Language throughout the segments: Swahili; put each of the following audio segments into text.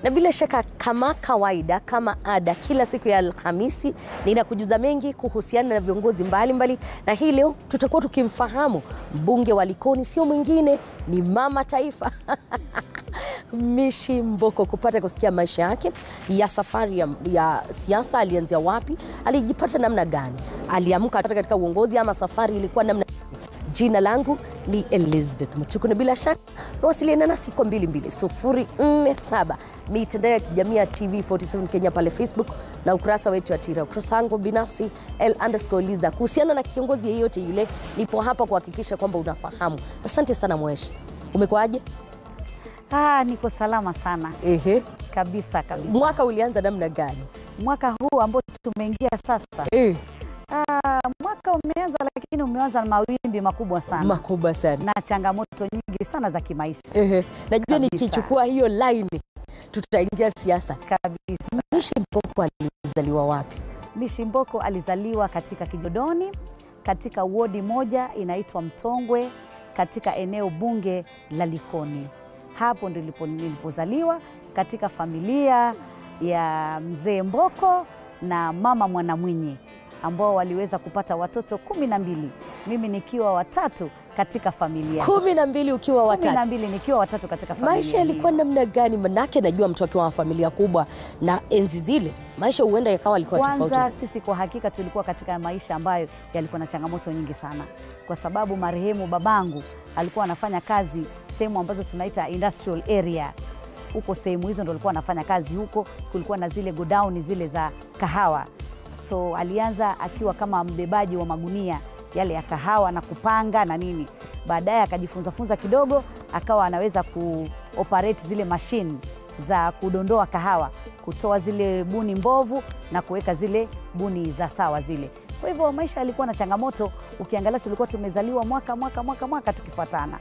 na bila shaka kama kawaida, kama ada, kila siku ya Alhamisi ninakujuza mengi kuhusiana na viongozi mbalimbali mbali. Na hii leo tutakuwa tukimfahamu mbunge wa Likoni, sio mwingine ni mama taifa Mishi Mboko, kupata kusikia maisha yake ya safari ya, ya siasa. Alianzia wapi? Alijipata namna gani? Aliamka katika uongozi ama safari ilikuwa namna Jina langu ni Elizabeth Mutuku na bila shaka nawasiliana nasi kwa 22047 mitandao ya kijamii ya TV47 Kenya pale Facebook na ukurasa wetu wa Twitter. Ukurasa wangu binafsi L underscore Liza. Kuhusiana na kiongozi yeyote yule, nipo hapa kuhakikisha kwamba unafahamu. Asante sana Mweshi, umekuwaje? Ah, niko salama sana Ehe. kabisa kabisa. Mwaka ulianza namna gani? Mwaka huu ambao tumeingia sasa, Eh, ah, mwaka umeanza, lakini umeanza na mawimbi makubwa sana makubwa sana. na changamoto nyingi sana za kimaisha Ehe. Najua Kabisa. nikichukua hiyo laini tutaingia siasa. kabisa. Mishi Mboko alizaliwa wapi? Mishi Mboko alizaliwa katika Kijodoni katika wodi moja inaitwa Mtongwe katika eneo bunge la Likoni. Hapo ndipo nilipozaliwa katika familia ya mzee Mboko na mama Mwanamwinyi ambao waliweza kupata watoto kumi na mbili, mimi nikiwa watatu katika familia kumi na mbili ukiwa kumi na watatu. mbili nikiwa watatu katika familia Maisha yalikuwa hiyo. namna gani? Manake najua mtu akiwa wa familia kubwa na enzi zile maisha huenda yakawa alikuwa Kwanza tofauti. sisi kwa hakika tulikuwa katika maisha ambayo yalikuwa na changamoto nyingi sana, kwa sababu marehemu babangu alikuwa anafanya kazi sehemu ambazo tunaita industrial area. Huko sehemu hizo ndo alikuwa anafanya kazi huko, kulikuwa na zile godown zile za kahawa. So alianza akiwa kama mbebaji wa magunia yale ya kahawa na kupanga na nini. Baadaye akajifunza funza kidogo, akawa anaweza kuoperate zile mashine za kudondoa kahawa, kutoa zile buni mbovu na kuweka zile buni za sawa zile. Kwa hivyo maisha yalikuwa na changamoto. Ukiangalia tulikuwa tumezaliwa mwaka mwaka mwaka mwaka tukifuatana,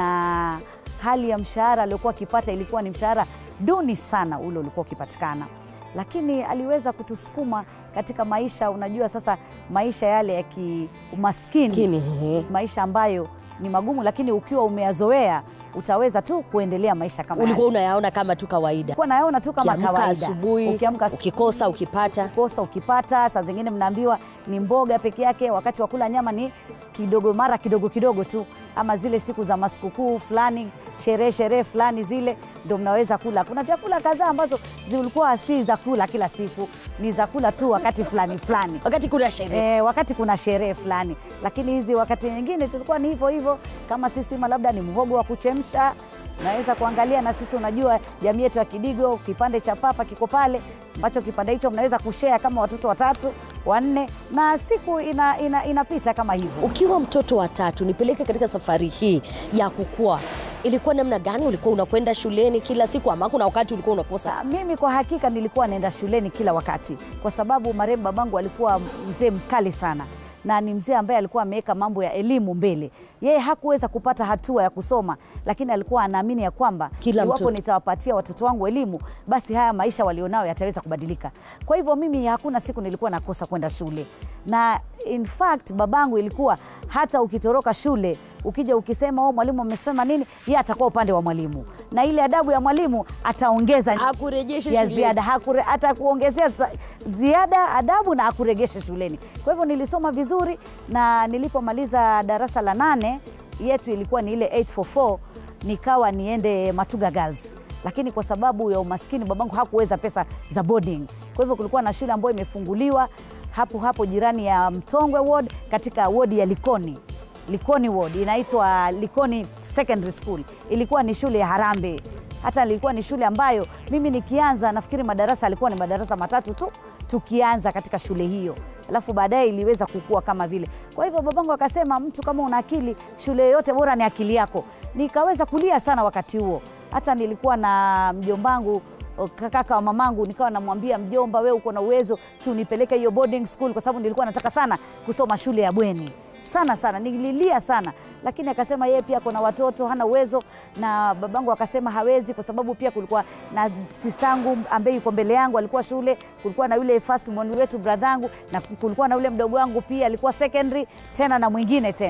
na hali ya mshahara aliokuwa akipata ilikuwa ni mshahara duni sana ule ulikuwa ukipatikana, lakini aliweza kutusukuma katika maisha. Unajua sasa maisha yale ya kiumaskini Lakini ehe, maisha ambayo ni magumu, lakini ukiwa umeyazoea utaweza tu kuendelea maisha kama ulikuwa yale. unayaona kama tu kawaida, Ulikuwa naona tu kama ukiamka kawaida. asubuhi, Ukiamka asubuhi, ukikosa ukipata. kosa ukipata, saa zingine mnaambiwa ni mboga peke yake, wakati wa kula nyama ni kidogo, mara kidogo kidogo tu, ama zile siku za masikukuu fulani, sherehe sherehe fulani zile ndo mnaweza kula. Kuna vyakula kadhaa ambazo zilikuwa si za kula kila siku, ni za kula tu wakati fulani fulani Wakati kuna sherehe e, wakati kuna sherehe fulani, lakini hizi wakati nyingine tulikuwa ni hivyo hivyo. Kama sisi ma labda ni mhogo wa kuchemsha, naweza kuangalia na sisi, unajua jamii yetu ya Kidigo, kipande cha papa kiko pale, ambacho kipande hicho mnaweza kushare kama watoto watatu wanne, na siku ina, ina, inapita kama hivyo. ukiwa mtoto wa tatu, nipeleke katika safari hii ya kukua, ilikuwa namna gani? Ulikuwa unakwenda shuleni kila siku ama kuna wakati ulikuwa unakosa? Ah, Mimi kwa hakika nilikuwa naenda shuleni kila wakati, kwa sababu marehemu babangu alikuwa mzee mkali sana na ni mzee ambaye alikuwa ameweka mambo ya elimu mbele. Yeye hakuweza kupata hatua ya kusoma, lakini alikuwa anaamini ya kwamba Kila iwapo mtoto. nitawapatia watoto wangu elimu, basi haya maisha walionao yataweza kubadilika. Kwa hivyo mimi hakuna siku nilikuwa nakosa kwenda shule, na in fact babangu ilikuwa hata ukitoroka shule ukija ukisema oh, mwalimu amesema nini, yeye atakuwa upande wa mwalimu, na ile adabu ya mwalimu ataongeza Akurejeshe ya shuleni. ziada hakure, atakuongezea za- ziada adabu na akuregeshe shuleni. Kwa hivyo nilisoma vizuri, na nilipomaliza darasa la nane yetu ilikuwa ni ile 844 nikawa niende Matuga Girls, lakini kwa sababu ya umaskini babangu hakuweza pesa za boarding. Kwa hivyo kulikuwa na shule ambayo imefunguliwa hapo hapo jirani ya Mtongwe ward katika wodi ya Likoni Likoni ward inaitwa Likoni Secondary School. Ilikuwa ni shule ya Harambee. Hata ilikuwa ni shule ambayo mimi nikianza, nafikiri madarasa alikuwa ni madarasa matatu tu tukianza katika shule hiyo, alafu baadaye iliweza kukua kama vile. Kwa hivyo babangu akasema, mtu kama una akili, shule yoyote bora ni akili yako. Nikaweza kulia sana wakati huo, hata nilikuwa na mjombangu o, kaka wa mamangu, nikawa namwambia mjomba, we uko na uwezo, si unipeleke hiyo boarding school, kwa sababu nilikuwa nataka sana kusoma shule ya bweni sana sana, nililia sana, lakini akasema yeye pia kuna watoto hana uwezo, na babangu akasema hawezi, kwa sababu pia kulikuwa na sistangu ambaye yuko mbele yangu alikuwa shule, kulikuwa na yule first born wetu bradhangu, na kulikuwa na yule mdogo wangu pia alikuwa secondary tena na mwingine tena.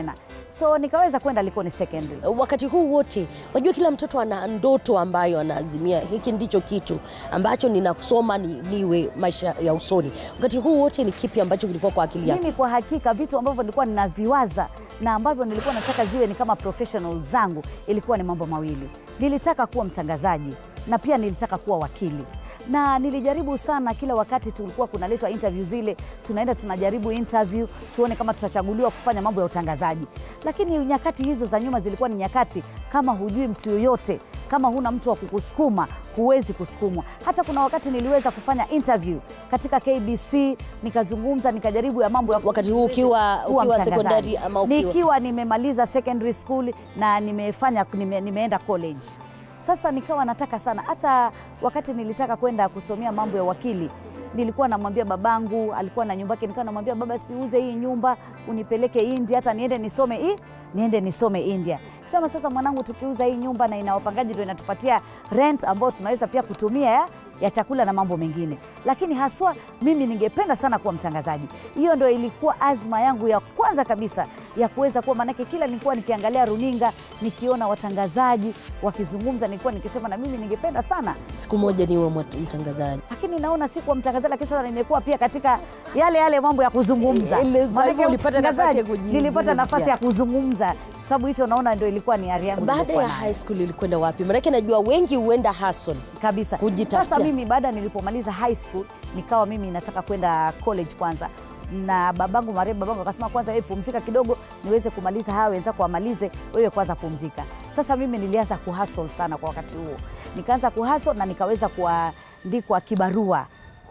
so nikaweza kwenda Likoni Secondary. wakati huu wote wajua kila mtoto ana ndoto ambayo anaazimia hiki ndicho kitu ambacho ninasoma ni, niwe maisha ya usoni wakati huu wote ni kipi ambacho kilikuwa kwa akili yako Mimi kwa hakika vitu ambavyo nilikuwa ninaviwaza na ambavyo nilikuwa nataka ziwe ni kama professional zangu ilikuwa ni mambo mawili. Nilitaka kuwa mtangazaji na pia nilitaka kuwa wakili na nilijaribu sana kila wakati tulikuwa kunaletwa interview zile tunaenda tunajaribu interview tuone kama tutachaguliwa kufanya mambo ya utangazaji lakini nyakati hizo za nyuma zilikuwa ni nyakati kama hujui mtu yoyote kama huna mtu wa kukusukuma huwezi kusukumwa hata kuna wakati niliweza kufanya interview katika kbc nikazungumza nikajaribu ya mambo ya wakati huu ukiwa, kuwa ukiwa mtangazaji. sekondari ama ukiwa nikiwa nimemaliza secondary school na nimefanya nime, nimeenda college sasa nikawa nataka sana hata wakati nilitaka kwenda kusomea mambo ya wakili nilikuwa namwambia babangu alikuwa na nyumba yake nikawa namwambia baba siuze hii nyumba unipeleke india hata niende nisome hii niende nisome india sema sasa mwanangu tukiuza hii nyumba na ina wapangaji ndio inatupatia rent ambayo tunaweza pia kutumia ya, ya chakula na mambo mengine lakini haswa mimi ningependa sana kuwa mtangazaji hiyo ndo ilikuwa azma yangu ya kwanza kabisa ya kuweza kuwa maanake kila nilikuwa nikiangalia runinga nikiona watangazaji wakizungumza nilikuwa nikisema na mimi ningependa sana siku moja niwe mwat- mtangazaji lakini naona sikuwa mtangazaji lakini sasa nimekuwa pia katika yale yale mambo ya kuzungumza Ile- kwa Maanake hivyo ulipata nafasi ya utangazaji, kujizungumzia. nilipata nafasi ya kuzungumza sababu hicho naona ndio ilikuwa ni ari yangu baada nilikuwa ya nayo. high school ilikwenda wapi maanake najua wengi huenda Hasson kabisa Kujitafutia. sasa mimi baada nilipomaliza high school nikawa mimi nataka kwenda college kwanza na babangu marehemu babangu akasema kwanza wewe pumzika kidogo niweze kumaliza hawa wenzako wamalize wewe kwanza pumzika sasa mimi nilianza kuhustle sana kwa wakati huo nikaanza kuhustle na nikaweza kuandikwa kibarua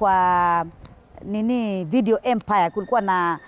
kwa nini video empire kulikuwa na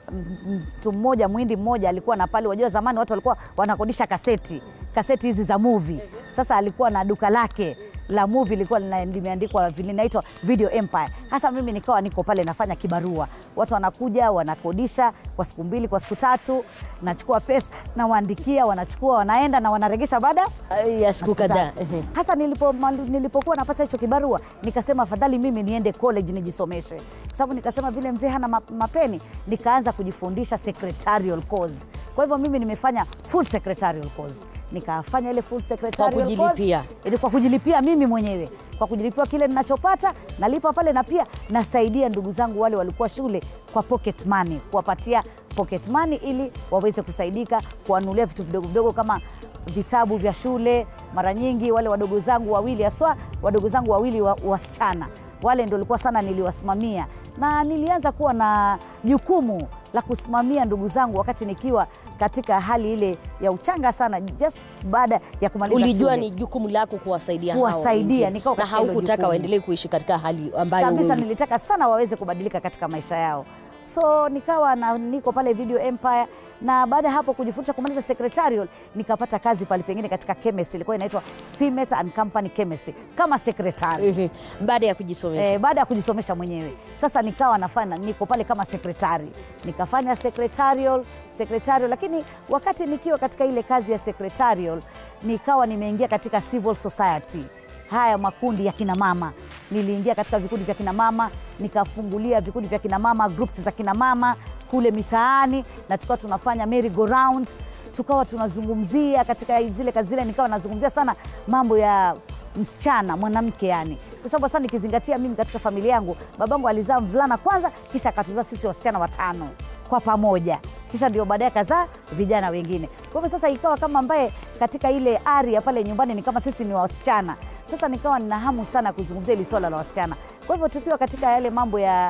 m- mtu mmoja mwindi mmoja alikuwa na pale wajua zamani watu walikuwa wanakodisha kaseti kaseti hizi za movie sasa alikuwa na duka lake la movie lilikuwa lina- limeandikwa linaitwa video empire hasa mimi nikawa niko pale nafanya kibarua watu wanakuja wanakodisha kwa siku mbili kwa siku tatu nachukua pesa nawaandikia wanachukua wanaenda na wanaregesha baada ya siku siku kadhaa tatu. Ehe. hasa nilipo, mal- nilipokuwa napata hicho kibarua nikasema afadhali mimi niende college nijisomeshe kwa sababu nikasema vile mzee hana ma- mapeni nikaanza kujifundisha secretarial course kwa hivyo mimi nimefanya full secretarial course nikafanya ile full secretarial kujilipia. course. ilikuwa kujilipia mimi mwenyewe kwa kujilipia kile ninachopata nalipa pale na pia nasaidia ndugu zangu wale walikuwa shule kwa pocket money kuwapatia pocket money ili waweze kusaidika kuwanunulia vitu vidogo vidogo kama vitabu vya shule mara nyingi wale wadogo zangu wawili haswa wadogo zangu wawili wa- wasichana wale ndo likuwa sana niliwasimamia na nilianza kuwa na jukumu la kusimamia ndugu zangu wakati nikiwa katika hali ile ya uchanga sana just baada ya kumaliza ulijua shule. ni jukumu lako kuwasaidia hao Kuwasaidia, wengine. nikawa na katika hilo haukutaka jukumu. waendelee kuishi katika hali ambayo kabisa wewe- nilitaka sana waweze kubadilika katika maisha yao so nikawa na, niko pale video empire na baada ya hapo kujifundisha kumaliza secretarial nikapata kazi pale pengine katika chemist ilikuwa inaitwa Simet and Company Chemistry kama secretary Ehe. baada ya kujisomesha Eh, baada ya kujisomesha mwenyewe sasa nikawa nafanya niko pale kama sekretari nikafanya secretarial secretarial lakini wakati nikiwa katika ile kazi ya secretarial nikawa nimeingia katika civil society haya makundi ya kina mama niliingia katika vikundi vya kina mama nikafungulia vikundi vya kina mama groups za kina mama kule mitaani na tukawa tunafanya merry go round tukawa tunazungumzia katika zile kazi zile nikawa nazungumzia sana mambo ya msichana mwanamke yani kwa sababu sasa nikizingatia mimi katika familia yangu babangu alizaa mvulana kwanza kisha akatuzaa sisi wasichana watano kwa pamoja kisha ndio baadaye kazaa vijana wengine kwa hivyo sasa ikawa kama ambaye katika ile ari ya pale nyumbani ni kama sisi ni wasichana sasa nikawa nina hamu sana kuzungumzia hili swala la wasichana kwa hivyo tukiwa katika yale mambo ya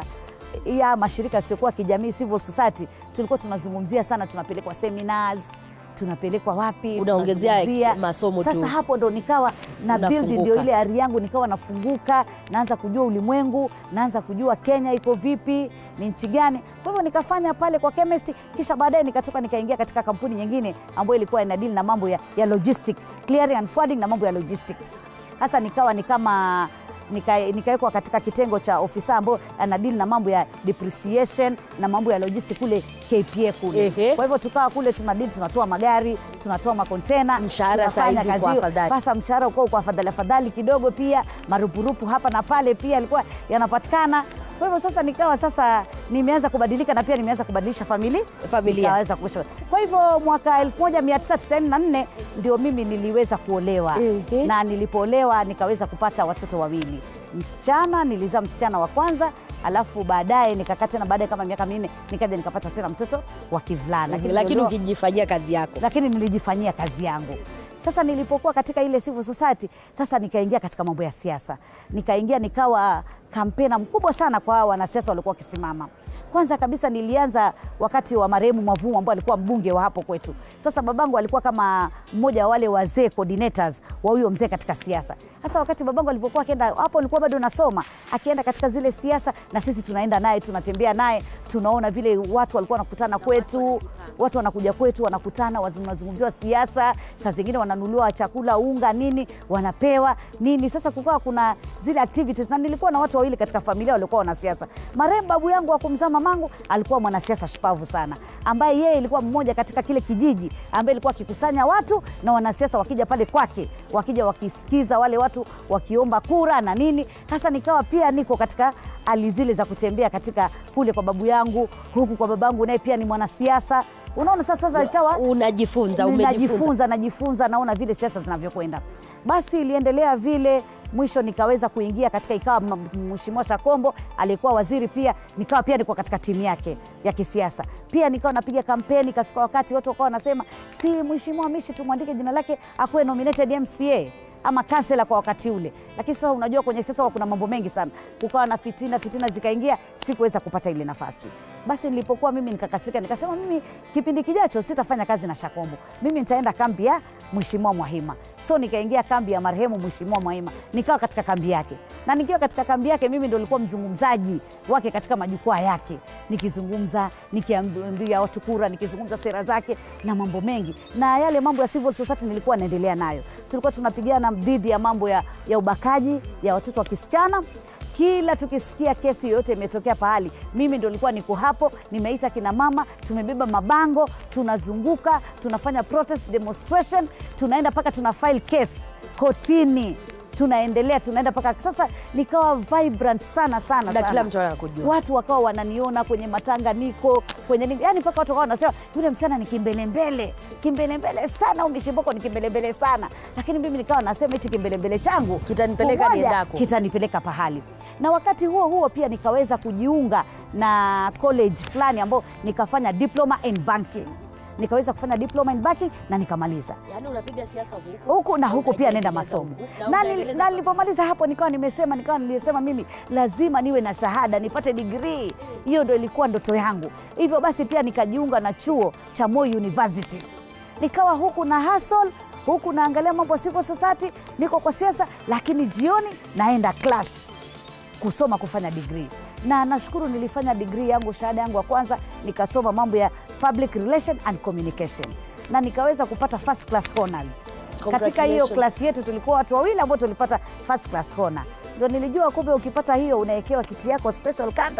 ya mashirika yasiyokuwa kijamii civil society tulikuwa tunazungumzia sana tunapelekwa seminars tunapelekwa wapi Unaongezea tunazungumzia. masomo tu. sasa hapo ndo nikawa na build Unafunguka. ndio ile ari yangu nikawa nafunguka naanza kujua ulimwengu naanza kujua kenya iko vipi ni nchi gani kwa hivyo nikafanya pale kwa chemist kisha baadaye nikatoka nikaingia katika kampuni nyingine ambayo ilikuwa inadili na mambo ya, ya logistic clearing and forwarding na mambo ya logistics hasa nikawa ni kama nika- nikawekwa katika kitengo cha ofisa ambao anadili na mambo ya depreciation na mambo ya logistic kule KPA kule. Ehe. Kwa hivyo tukawa kule tunadili, tunatoa magari, tunatoa makontena, Mshahara tunafanya saa hizi kazi kwa hiyo. afadhali. Sasa mshahara uko kwa afadhali afadhali kidogo, pia marupurupu hapa na pale pia yalikuwa yanapatikana. Kwa hivyo sasa nikawa sasa nimeanza kubadilika na pia nimeanza kubadilisha famili Familia. nikaweza kuishi. Kwa hivyo mwaka 1994 ndio mimi niliweza kuolewa Ehe. na nilipoolewa nikaweza kupata watoto wawili, msichana nilizaa msichana wa kwanza alafu baadaye nikakaa tena baadaye kama miaka minne nikaja nikapata tena mtoto wa kivulana lakini niliolewa- ukijifanyia kazi yako lakini nilijifanyia kazi yangu. Sasa nilipokuwa katika ile civil society, sasa nikaingia katika mambo ya siasa, nikaingia nikawa kampena mkubwa sana kwa hawa wanasiasa walikuwa wakisimama. Kwanza kabisa nilianza wakati wa marehemu Mwavumu ambao alikuwa mbunge wa hapo kwetu. Sasa babangu alikuwa kama mmoja wa wale wazee coordinators wa huyo mzee katika siasa. Sasa wakati babangu alivyokuwa akienda hapo, nilikuwa bado nasoma, akienda katika zile siasa, na sisi tunaenda naye, tunatembea naye, tunaona vile watu walikuwa wanakutana kwetu, watu wanakuja kwetu, wanakutana, wanazungumziwa siasa, saa zingine wananunuliwa chakula, unga, nini, wanapewa nini. Sasa kukawa kuna zile activities, na nilikuwa na watu wawili katika familia walikuwa wanasiasa. Marehemu babu yangu wa kumzaa mamangu alikuwa mwanasiasa shupavu sana, ambaye yeye ilikuwa mmoja katika kile kijiji ambaye ilikuwa akikusanya watu na wanasiasa wakija pale kwake, wakija wakisikiza wale watu wakiomba kura na nini. Sasa nikawa pia niko katika hali zile za kutembea katika kule kwa babu yangu, huku kwa babangu naye pia ni mwanasiasa. Unaona, sasa sasa ikawa unajifunza umejifunza najifunza najifunza, naona vile siasa zinavyokwenda. Basi iliendelea vile, mwisho nikaweza kuingia katika, ikawa m- Mheshimiwa Shakombo aliyekuwa waziri pia, nikawa pia niko katika timu yake ya kisiasa, pia nikawa napiga kampeni. Kafika wakati watu wakawa wanasema si Mheshimiwa Mishi tumwandike jina lake akuwe nominated MCA ama kansela kwa wakati ule, lakini sasa unajua kwenye siasa huwa kuna mambo mengi sana, kukawa na fitina, fitina zikaingia, sikuweza kupata ile nafasi. Basi nilipokuwa mimi nikakasirika, nikasema mimi kipindi kijacho sitafanya kazi na Shakombo, mimi nitaenda kambi ya Mheshimiwa Mwahima. So nikaingia kambi ya marehemu Mheshimiwa Mwahima, nikawa katika kambi yake, na nikiwa katika kambi yake mimi ndo nilikuwa mzungumzaji wake katika majukwaa yake, nikizungumza, nikiambia watu kura, nikizungumza sera zake na mambo mengi, na yale mambo ya civil society nilikuwa naendelea nayo. Tulikuwa tunapigana dhidi ya mambo ya, ya ubakaji ya watoto wa kisichana kila tukisikia kesi yoyote imetokea pahali, mimi ndo nilikuwa niko hapo, nimeita kina mama, tumebeba mabango, tunazunguka, tunafanya protest demonstration, tunaenda mpaka tuna file case kotini, tunaendelea, tunaenda mpaka sasa. Nikawa vibrant sana sana na sana kila mtu anakujua watu wakawa wananiona kwenye matanga niko kwenye nini, yani mpaka watu wakawa wanasema yule msichana ni kimbelembele, kimbelembele sana, umeshimboko ni kimbelembele sana. Lakini mimi nikawa nasema hichi kimbelembele changu Kitanipeleka siku moja niendako. kitanipeleka pahali. Na wakati huo huo pia nikaweza kujiunga na college fulani ambao nikafanya diploma in banking, nikaweza kufanya diploma in banking na nikamaliza yani unapiga siasa huku huku na huku pia nenda unaendeleza masomo huku, na na, nil- unaendeleza na nilipomaliza hapo nikawa nimesema nikawa nilisema mimi lazima niwe na shahada nipate digrii hiyo ndo ilikuwa ndoto yangu hivyo basi pia nikajiunga na chuo cha Moi University nikawa huku na hustle huku naangalia mambo ya civil society niko kwa siasa lakini jioni naenda class kusoma kufanya digrii na nashukuru nilifanya digrii yangu shahada yangu ya kwanza nikasoma mambo ya public relation and communication na nikaweza kupata first class honors katika hiyo Congratulations. klasi yetu tulikuwa watu wawili ambao tulipata first class honor ndio nilijua kumbe ukipata hiyo unawekewa kiti yako special kando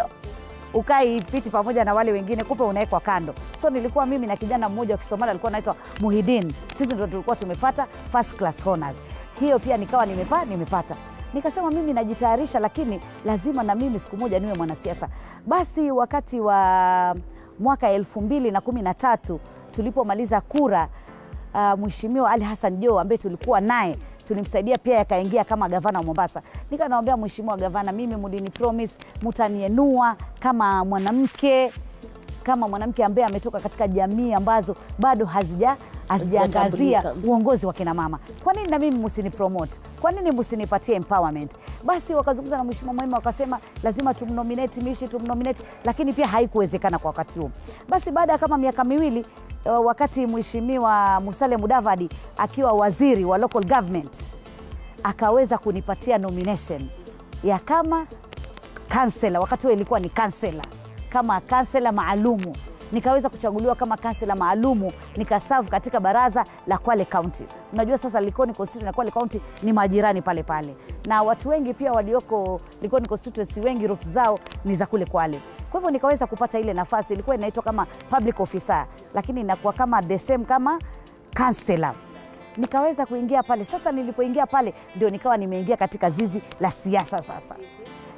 ukai piti pamoja na wale wengine kumbe unawekwa kando so nilikuwa mimi na kijana mmoja wa kisomali alikuwa anaitwa muhidin sisi ndo tulikuwa tumepata first class honors hiyo pia nikawa nimepa, nimepata nikasema mimi najitayarisha lakini lazima na mimi siku moja niwe mwanasiasa basi wakati wa mwaka elfu mbili na kumi na tatu tulipomaliza kura uh, Mheshimiwa Ali Hassan Joho ambaye tulikuwa naye tulimsaidia pia akaingia kama gavana wa Mombasa. Nika namwambia Mheshimiwa gavana, mimi mlini promise mutanienua kama mwanamke kama mwanamke ambaye ametoka katika jamii ambazo bado hazija hazijaangazia Hazijatambulika. uongozi wa kina mama. Kwa nini na mimi msini promote? Kwa nini msinipatie empowerment? Basi wakazungumza na Mheshimiwa Mwema wakasema lazima tumnominate Mishi, tumnominate, lakini pia haikuwezekana kwa wakati huo. Basi baada ya kama miaka miwili uh, wakati Mheshimiwa Musalia Mudavadi akiwa waziri wa local government akaweza kunipatia nomination ya kama kansela, wakati huo ilikuwa ni kansela, kama kansela maalumu nikaweza kuchaguliwa kama kansela maalumu nikasavu katika baraza la Kwale County. Unajua sasa Likoni constituency na Kwale County ni majirani pale pale, na watu wengi pia walioko Likoni constituency wengi roots zao ni za kule Kwale. Kwa hivyo nikaweza kupata ile nafasi, ilikuwa inaitwa kama public officer, lakini inakuwa kama the same kama kansela nikaweza kuingia pale. Sasa nilipoingia pale ndio nikawa nimeingia katika zizi la siasa sasa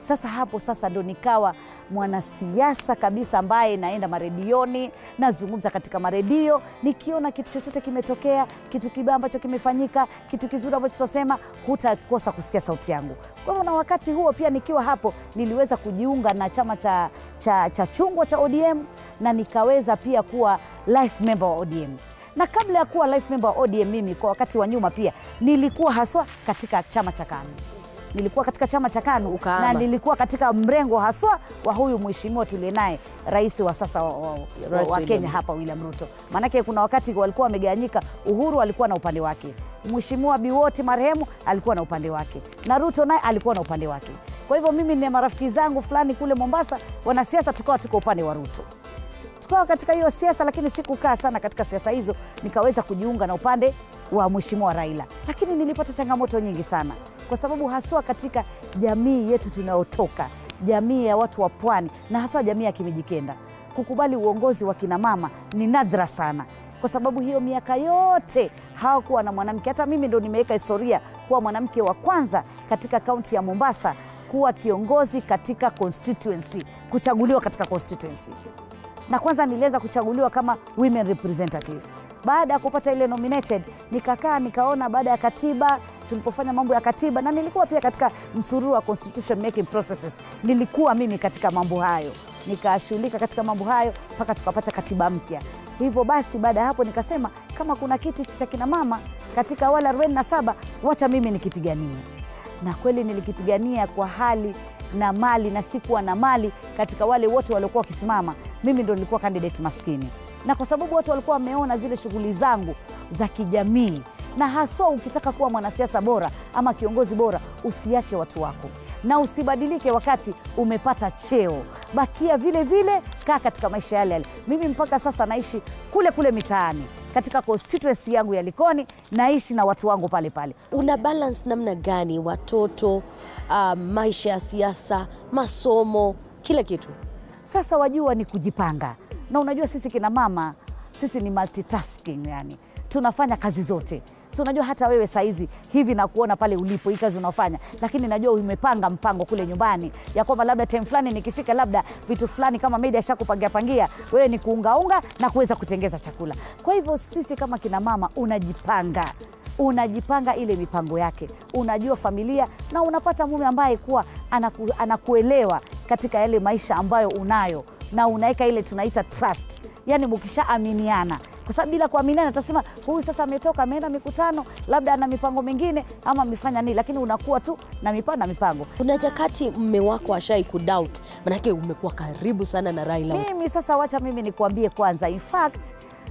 Sasa hapo sasa ndo nikawa mwanasiasa kabisa ambaye naenda maredioni, nazungumza katika maredio, nikiona kitu chochote kimetokea, kitu kibaya ambacho kimefanyika, kitu kizuri ambacho tunasema, hutakosa kusikia sauti yangu. Kwa hivyo na wakati huo pia nikiwa hapo niliweza kujiunga na chama cha, cha, cha chungwa cha ODM na nikaweza pia kuwa life member wa ODM na kabla ya kuwa life member wa ODM mimi kwa wakati wa nyuma pia nilikuwa haswa katika chama cha KANU nilikuwa katika chama cha KANU Ukahama. na nilikuwa katika mrengo haswa wa huyu mheshimiwa tuliye naye rais wa sasa wa, wa, wa, Rais wa William. Kenya hapa William Ruto. Maanake kuna wakati walikuwa wamegawanyika, Uhuru alikuwa na upande wake, mheshimiwa Biwoti marehemu alikuwa na upande wake, na Ruto naye alikuwa na upande wake. Kwa hivyo mimi na marafiki zangu fulani kule Mombasa, wanasiasa, tukawa tuko upande wa Ruto tukawa katika hiyo siasa, lakini sikukaa sana katika siasa hizo, nikaweza kujiunga na upande wa mheshimiwa Raila, lakini nilipata changamoto nyingi sana, kwa sababu haswa katika jamii yetu tunayotoka, jamii ya watu wa pwani na haswa jamii ya Kimijikenda, kukubali uongozi wa kina mama ni nadra sana kwa sababu hiyo miaka yote hawakuwa na mwanamke. Hata mimi ndo nimeweka historia kuwa mwanamke wa kwanza katika kaunti ya Mombasa kuwa kiongozi katika constituency, kuchaguliwa katika constituency na kwanza niliweza kuchaguliwa kama women representative. Baada ya kupata ile nominated, nikakaa nikaona, baada ya katiba, tulipofanya mambo ya katiba, na nilikuwa pia katika msururu wa constitution making processes, nilikuwa mimi katika mambo hayo, nikashughulika katika mambo hayo mpaka tukapata katiba mpya. Hivyo basi, baada ya hapo nikasema kama kuna kiti cha kina mama katika wale 47 wacha mimi nikipigania na kweli nilikipigania kwa hali na mali na sikuwa na mali katika wale wote waliokuwa wakisimama mimi ndo nilikuwa candidate maskini na kwa sababu watu walikuwa wameona zile shughuli zangu za kijamii na haswa ukitaka kuwa mwanasiasa bora ama kiongozi bora usiache watu wako na usibadilike wakati umepata cheo bakia vile vile kaa katika maisha yale yale mimi mpaka sasa naishi kule kule mitaani katika constituency yangu ya likoni naishi na watu wangu pale pale una balance namna gani watoto uh, maisha ya siasa masomo kila kitu Sasa wajua ni kujipanga, na unajua sisi kina mama sisi ni multitasking, yani tunafanya kazi zote. Si unajua hata wewe saizi hivi na kuona pale ulipo hii kazi unaofanya, lakini najua umepanga mpango kule nyumbani ya kwamba labda time fulani nikifika, labda vitu fulani kama media shakupangia pangia, wewe ni kuungaunga na kuweza kutengeza chakula. Kwa hivyo sisi kama kina mama unajipanga unajipanga ile mipango yake, unajua familia na unapata mume ambaye kuwa anaku, anakuelewa katika yale maisha ambayo unayo, na unaweka ile tunaita trust, yani mkishaaminiana, kwa sababu bila kuaminiana utasema huyu sasa ametoka ameenda mikutano, labda ana mipango mingine ama amefanya nini, lakini unakuwa tu na mipango na mipango. kuna nyakati mme wako ashai kudoubt manake umekuwa karibu sana na raila Mimi sasa, wacha mimi nikuambie kwanza, in fact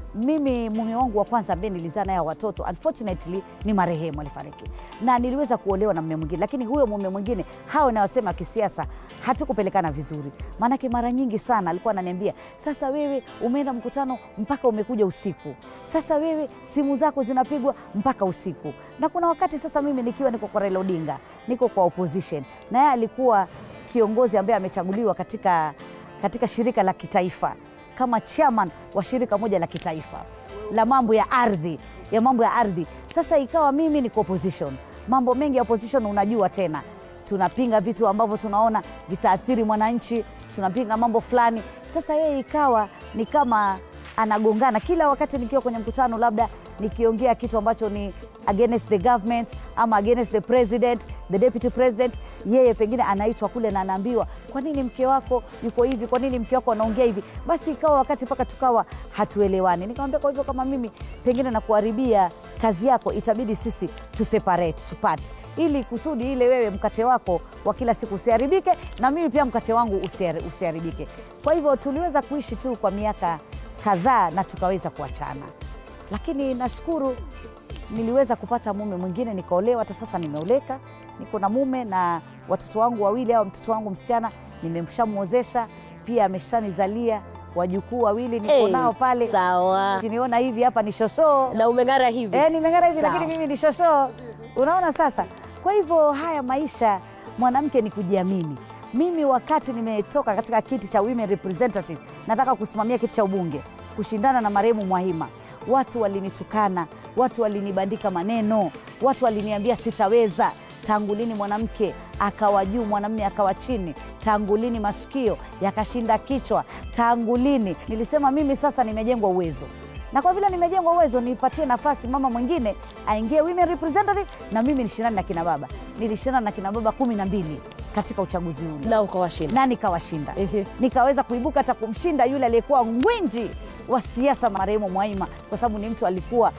mimi mume wangu wa kwanza ambaye nilizaa naye watoto unfortunately ni marehemu, alifariki na niliweza kuolewa na mume mwingine, lakini huyo mume mwingine, hao nayosema kisiasa, hatukupelekana vizuri. Maanake mara nyingi sana alikuwa ananiambia, sasa wewe umeenda mkutano mpaka umekuja usiku, sasa wewe simu zako zinapigwa mpaka usiku. Na kuna wakati sasa mimi nikiwa niko kwa Raila Odinga, niko kwa opposition, na yeye alikuwa kiongozi ambaye amechaguliwa katika, katika shirika la kitaifa kama chairman wa shirika moja la kitaifa la mambo ya ardhi ya mambo ya ardhi. Sasa ikawa mimi niko opposition, mambo mengi ya opposition unajua tena, tunapinga vitu ambavyo tunaona vitaathiri mwananchi, tunapinga mambo fulani. Sasa yeye ikawa ni kama anagongana kila wakati nikiwa kwenye mkutano, labda nikiongea kitu ambacho ni against the government ama against the president, the deputy president, yeye pengine anaitwa kule na anaambiwa, kwa nini mke wako yuko hivi? Kwa nini mke wako anaongea hivi? Basi ikawa wakati mpaka tukawa hatuelewani. Nikamwambia, kwa hivyo kama mimi pengine nakuharibia kazi yako, itabidi sisi tu separate, tupate ili kusudi ile wewe mkate wako wa kila siku usiharibike na mimi pia mkate wangu usiari- usiharibike. Kwa hivyo tuliweza kuishi tu kwa miaka kadhaa na tukaweza kuachana, lakini nashukuru niliweza kupata mume mwingine nikaolewa. Hata sasa nimeoleka, niko na mume na watoto wangu wawili, au mtoto wangu msichana nimeshamwozesha pia, ameshanizalia wajukuu wawili, niko Hey, nao pale. sawa Ukiniona hivi hapa ni shoshoo na umeng'ara hivi Eh, nimeng'ara hivi Sawa. lakini mimi ni shoshoo. Unaona sasa? Kwa hivyo haya maisha mwanamke ni kujiamini. Mimi wakati nimetoka katika kiti cha women representative, nataka kusimamia kiti cha ubunge, kushindana na marehemu Mwahima, watu walinitukana, watu walinibandika maneno, watu waliniambia sitaweza. tangu lini mwanamke akawa juu mwanamme akawa chini tangu lini masikio yakashinda kichwa tangu lini nilisema mimi sasa nimejengwa uwezo na kwa vile nimejengwa uwezo nipatie nafasi mama mwingine aingie women representative na mimi nishindane na kina baba nilishindana na kina baba kumi na mbili katika uchaguzi ule na ukawashinda na nikawashinda Ehe. nikaweza kuibuka hata kumshinda yule aliyekuwa ngwinji wa siasa marehemu Mwaima, kwa sababu ni mtu alikuwa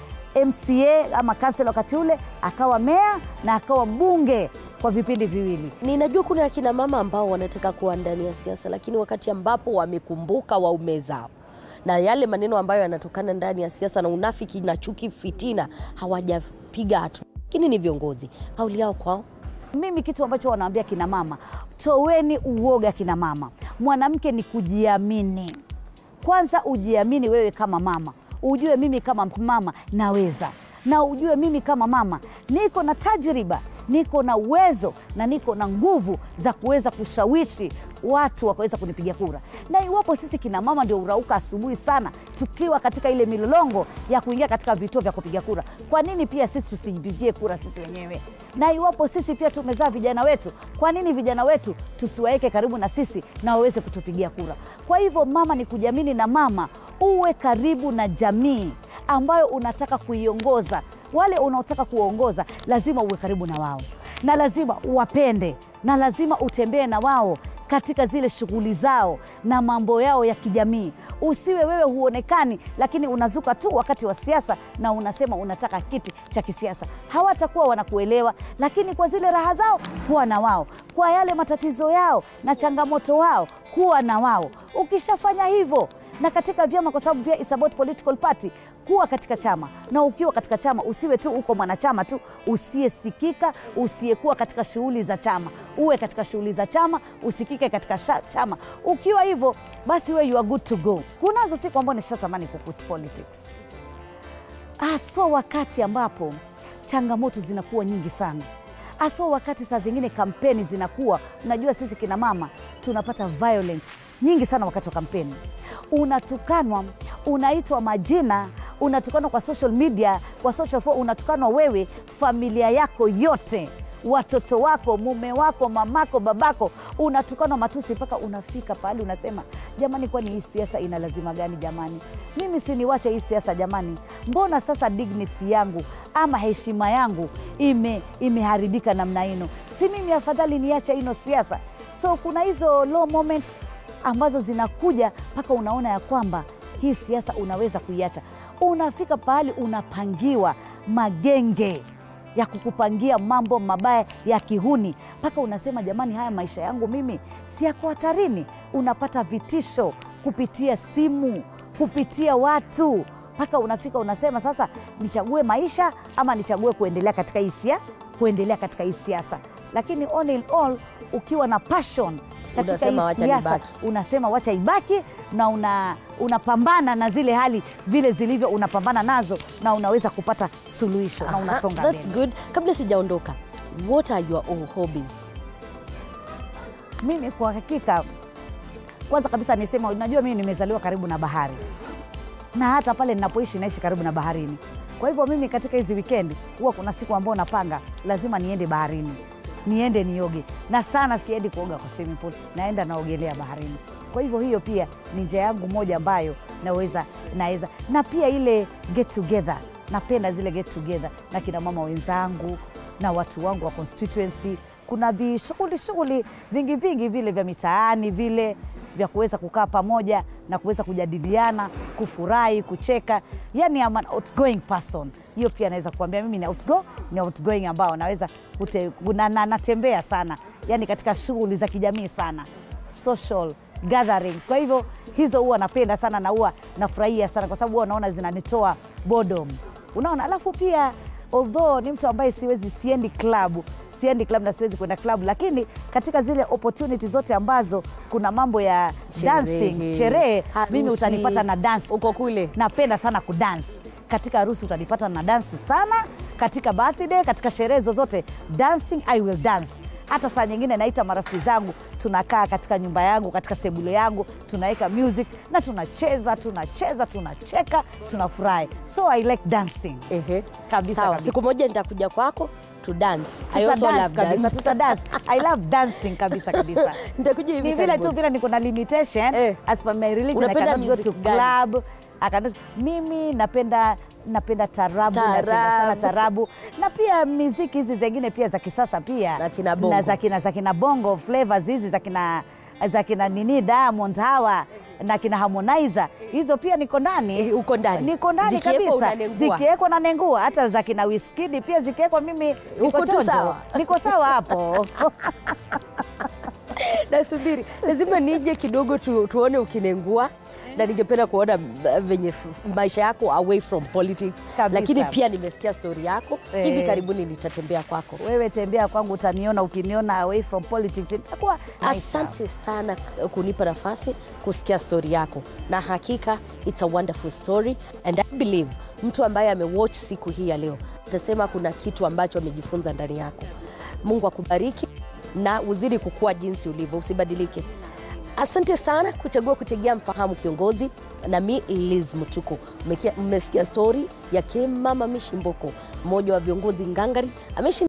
MCA ama kansela wakati ule, akawa meya na akawa mbunge kwa vipindi viwili. ninajua kuna akina mama ambao wanataka kuwa ndani ya siasa lakini wakati ambapo wamekumbuka waume zao na yale maneno ambayo yanatokana ndani ya siasa na unafiki na chuki fitina hawajapiga hatua lakini ni viongozi kauli yao kwao Mimi kitu ambacho wanaambia kina mama, toweni uoga kina mama. Mwanamke ni kujiamini. Kwanza ujiamini wewe kama mama, ujue mimi kama mama naweza, na ujue mimi kama mama niko na tajriba, niko na uwezo na niko na nguvu za kuweza kushawishi watu wakaweza kunipigia kura. Na iwapo sisi kina mama ndio urauka asubuhi sana tukiwa katika ile milolongo ya kuingia katika vituo vya kupiga kura, kwa nini pia sisi tusijipigie kura sisi wenyewe? Na iwapo sisi pia tumezaa vijana wetu, kwa nini vijana wetu tusiwaweke karibu na sisi na waweze kutupigia kura? Kwa hivyo mama ni kujiamini, na mama uwe karibu na jamii ambayo unataka kuiongoza. Wale unaotaka kuwaongoza lazima uwe karibu na wao, na lazima uwapende, na lazima utembee na wao katika zile shughuli zao na mambo yao ya kijamii. Usiwe wewe huonekani, lakini unazuka tu wakati wa siasa na unasema unataka kiti cha kisiasa. Hawatakuwa wanakuelewa, lakini kwa zile raha zao kuwa na wao, kwa yale matatizo yao na changamoto wao kuwa na wao. Ukishafanya hivyo na katika vyama, kwa sababu pia is about political party, kuwa katika chama. Na ukiwa katika chama usiwe tu uko mwanachama tu usiyesikika, usiyekuwa katika shughuli za chama. Uwe katika shughuli za chama, usikike katika sha, chama. Ukiwa hivyo basi we you are good to go. Kunazo siku ambao nishatamani kukut politics, haswa wakati ambapo changamoto zinakuwa nyingi sana haswa wakati saa zingine kampeni zinakuwa, unajua sisi kina mama tunapata violence nyingi sana wakati wa kampeni. Unatukanwa, unaitwa majina, unatukanwa kwa social media, kwa social forum, unatukanwa wewe, familia yako yote, watoto wako, mume wako, mamako, babako, unatukanwa matusi mpaka unafika pahali unasema, jamani, kwani hii siasa ina lazima gani jamani? Mimi siniwache hii siasa jamani, mbona sasa dignity yangu ama heshima yangu ime imeharibika namna hino? Si mimi afadhali niache ino siasa? So kuna hizo low moments ambazo zinakuja mpaka unaona ya kwamba hii siasa unaweza kuiacha. Unafika pahali unapangiwa magenge ya kukupangia mambo mabaya ya kihuni, mpaka unasema jamani, haya maisha yangu mimi si yako hatarini. Unapata vitisho kupitia simu, kupitia watu, mpaka unafika unasema sasa, nichague maisha ama nichague kuendelea katika hii sia kuendelea katika hii siasa. Lakini all in all, ukiwa na passion katika Unasema hii wacha siasa nibaki. unasema wacha ibaki na una unapambana na zile hali vile zilivyo, unapambana nazo na unaweza kupata suluhisho na Aha, unasonga that's mbele. good kabla sijaondoka what are your own hobbies Mimi kwa hakika, kwanza kabisa nisema, unajua mimi nimezaliwa karibu na bahari na hata pale ninapoishi naishi karibu na baharini. Kwa hivyo mimi katika hizi wikendi huwa kuna siku ambao napanga lazima niende baharini, niende nioge, na sana siendi kuoga kwa swimming pool, naenda naogelea baharini. Kwa hivyo hiyo pia ni njia yangu moja ambayo naweza naweza, na pia ile get together, napenda zile get together na kina mama wenzangu na watu wangu wa constituency. Kuna vishughuli shughuli vingi vingi vile vya mitaani vile vya kuweza kukaa pamoja na kuweza kujadiliana, kufurahi, kucheka. Yani I'm an outgoing person. Hiyo pia naweza kuambia mimi ni outgo, ni outgoing ambao naweza kute, na, na, natembea sana, yani katika shughuli za kijamii sana, social gatherings. Kwa hivyo hizo huwa napenda sana na huwa nafurahia sana, kwa sababu huwa naona zinanitoa boredom, unaona. Alafu pia although ni mtu ambaye siwezi, siendi klabu siendi club na siwezi kwenda club, lakini katika zile opportunity zote ambazo kuna mambo ya dancing, sherehe, mimi harusi, utanipata na dance. uko kule Napenda sana kudance. Katika harusi utanipata na dance sana, katika birthday, katika sherehe zozote dancing, I will dance. hata saa nyingine naita marafiki zangu tunakaa katika nyumba yangu katika sebule yangu tunaweka music na tunacheza tunacheza tunacheka tunafurahi so i like dancing Ehe. Kabisa, Sawa. kabisa. Siku moja nitakuja kwako to dance. I also Tutadance love kabisa dance. tutadance i love dancing kabisa kabisa Nitakuja hivi ni vile tu karibuni. vile niko na limitation Eh. as per my religion I Unapenda cannot go to music gani? club I cannot, mimi napenda napenda tarabu napenda sana Tarabu. tarabu na pia miziki hizi zingine pia za kisasa pia Na kina bongo. na za kina, za kina bongo flavors hizi za kina za kina nini Diamond hawa na kina Harmonizer hizo pia niko ndani Eh, uko ndani. niko ndani Zikiwekwa kabisa unanengua. zikiwekwa na nengua hata za kina Wizkid pia zikiwekwa mimi Uko niko tu chonjo sawa. niko sawa hapo nasubiri lazima nije kidogo tu, tuone ukinengua na ningependa kuona m- venye f- maisha yako away from politics Kabisa. lakini pia nimesikia stori yako Eh. hivi karibuni nitatembea kwako wewe tembea kwangu utaniona ukiniona away from politics itakuwa nice. asante sana kunipa nafasi kusikia stori yako na hakika it's a wonderful story and i believe mtu ambaye amewatch siku hii ya leo atasema kuna kitu ambacho amejifunza ndani yako mungu akubariki na uzidi kukua jinsi ulivyo usibadilike asante sana kuchagua kutegea mfahamu kiongozi na mi liz mutuku Mmekia- mmesikia stori ya kemama mishimboko mmoja wa viongozi ngangari ameishi